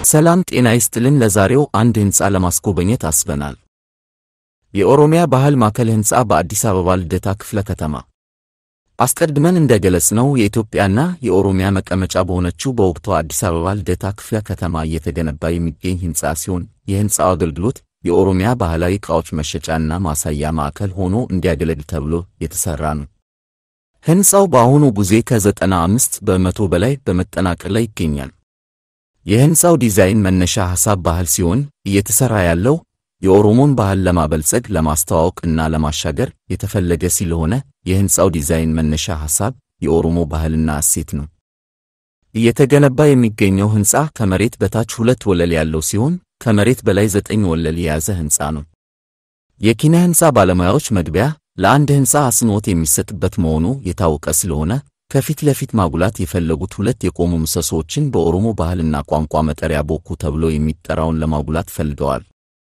ሰላም ጤና ይስጥልን። ለዛሬው አንድ ሕንፃ ለማስጎበኘት አስበናል። የኦሮሚያ ባህል ማዕከል ሕንፃ በአዲስ አበባ ልደታ ክፍለ ከተማ። አስቀድመን እንደገለጽነው የኢትዮጵያና የኦሮሚያ መቀመጫ በሆነችው በወቅቷ አዲስ አበባ ልደታ ክፍለ ከተማ እየተገነባ የሚገኝ ሕንፃ ሲሆን የሕንፃው አገልግሎት የኦሮሚያ ባህላዊ ዕቃዎች መሸጫና ማሳያ ማዕከል ሆኖ እንዲያገለግል ተብሎ የተሠራ ነው። ሕንፃው በአሁኑ ጊዜ ከዘጠና አምስት በመቶ በላይ በመጠናቀቅ ላይ ይገኛል። የሕንፃው ዲዛይን መነሻ ሐሳብ ባህል ሲሆን እየተሠራ ያለው የኦሮሞን ባህል ለማበልጸግ ለማስተዋወቅ እና ለማሻገር የተፈለገ ስለሆነ የሕንፃው ዲዛይን መነሻ ሐሳብ የኦሮሞ ባህልና እሴት ነው። እየተገነባ የሚገኘው ሕንፃ ከመሬት በታች ሁለት ወለል ያለው ሲሆን ከመሬት በላይ ዘጠኝ ወለል የያዘ ሕንፃ ነው። የኪነ ሕንፃ ባለሙያዎች መግቢያ ለአንድ ሕንፃ አጽንዖት የሚሰጥበት መሆኑ የታወቀ ስለሆነ ከፊት ለፊት ማጉላት የፈለጉት ሁለት የቆሙ ምሰሶዎችን በኦሮሞ ባህልና ቋንቋ መጠሪያ ቦኩ ተብሎ የሚጠራውን ለማጉላት ፈልገዋል።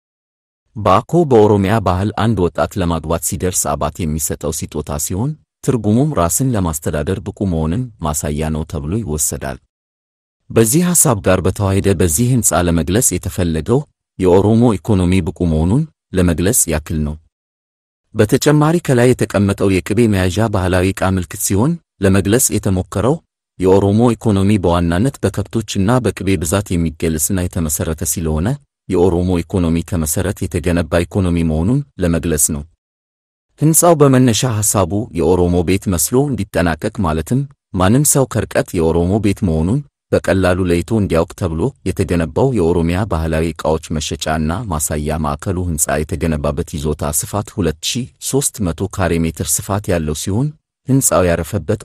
ባኮ በኦሮሚያ ባህል አንድ ወጣት ለማግባት ሲደርስ አባት የሚሰጠው ስጦታ ሲሆን ትርጉሙም ራስን ለማስተዳደር ብቁ መሆንን ማሳያ ነው ተብሎ ይወሰዳል። በዚህ ሐሳብ ጋር በተዋሄደ በዚህ ሕንፃ ለመግለጽ የተፈለገው የኦሮሞ ኢኮኖሚ ብቁ መሆኑን ለመግለጽ ያክል ነው። በተጨማሪ ከላይ የተቀመጠው የቅቤ መያዣ ባህላዊ ዕቃ ምልክት ሲሆን ለመግለጽ የተሞከረው የኦሮሞ ኢኮኖሚ በዋናነት በከብቶችና በቅቤ ብዛት የሚገለጽና የተመሠረተ ስለሆነ የኦሮሞ ኢኮኖሚ ከመሠረት የተገነባ ኢኮኖሚ መሆኑን ለመግለጽ ነው። ሕንፃው በመነሻ ሐሳቡ የኦሮሞ ቤት መስሎ እንዲጠናቀቅ ማለትም ማንም ሰው ከርቀት የኦሮሞ ቤት መሆኑን በቀላሉ ለይቶ እንዲያውቅ ተብሎ የተገነባው የኦሮሚያ ባህላዊ ዕቃዎች መሸጫና ማሳያ ማዕከሉ ሕንፃ የተገነባበት ይዞታ ስፋት 2300 ካሬ ሜትር ስፋት ያለው ሲሆን ሕንፃው ያረፈበት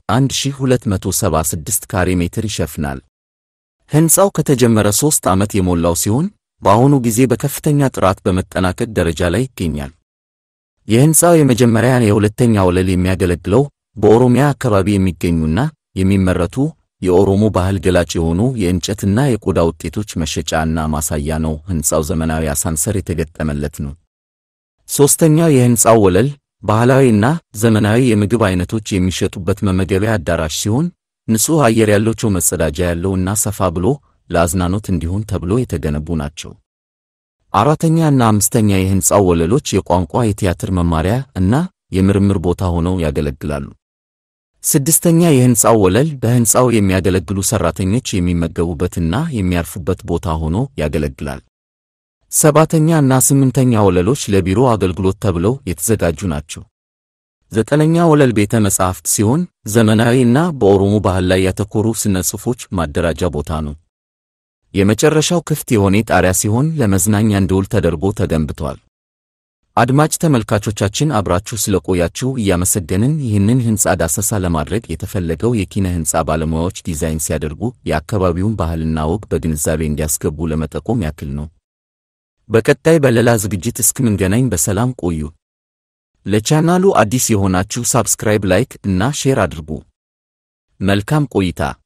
1276 ካሬ ሜትር ይሸፍናል። ሕንፃው ከተጀመረ ሦስት ዓመት የሞላው ሲሆን በአሁኑ ጊዜ በከፍተኛ ጥራት በመጠናቀቅ ደረጃ ላይ ይገኛል። የሕንፃው የመጀመሪያ የሁለተኛ ወለል የሚያገለግለው በኦሮሚያ አካባቢ የሚገኙና የሚመረቱ የኦሮሞ ባህል ገላጭ የሆኑ የእንጨትና የቆዳ ውጤቶች መሸጫና ማሳያ ነው። ሕንፃው ዘመናዊ አሳንሰር የተገጠመለት ነው። ሦስተኛው የሕንፃው ወለል ባህላዊና ዘመናዊ የምግብ አይነቶች የሚሸጡበት መመገቢያ አዳራሽ ሲሆን ንጹሕ አየር ያላቸው መጸዳጃ ያለው እና ሰፋ ብሎ ለአዝናኖት እንዲሆን ተብሎ የተገነቡ ናቸው። አራተኛ እና አምስተኛ የሕንፃው ወለሎች የቋንቋ የቲያትር መማሪያ እና የምርምር ቦታ ሆነው ያገለግላሉ። ስድስተኛ የሕንፃው ወለል በሕንፃው የሚያገለግሉ ሠራተኞች የሚመገቡበትና የሚያርፉበት ቦታ ሆኖ ያገለግላል። ሰባተኛ እና ስምንተኛ ወለሎች ለቢሮ አገልግሎት ተብለው የተዘጋጁ ናቸው። ዘጠነኛ ወለል ቤተ መጻሕፍት ሲሆን ዘመናዊ እና በኦሮሞ ባህል ላይ ያተኮሩ ስነ ጽሑፎች ማደራጃ ቦታ ነው። የመጨረሻው ክፍት የሆነ ጣሪያ ሲሆን ለመዝናኛ እንዲውል ተደርጎ ተገንብቷል። አድማጭ ተመልካቾቻችን አብራችሁ ስለቆያችሁ እያመሰገንን ይህንን ሕንፃ ዳሰሳ ለማድረግ የተፈለገው የኪነ ሕንፃ ባለሙያዎች ዲዛይን ሲያደርጉ የአካባቢውን ባህልና ወግ በግንዛቤ እንዲያስገቡ ለመጠቆም ያክል ነው። በቀጣይ በሌላ ዝግጅት እስክንገናኝ በሰላም ቆዩ። ለቻናሉ አዲስ የሆናችሁ ሳብስክራይብ፣ ላይክ እና ሼር አድርጉ። መልካም ቆይታ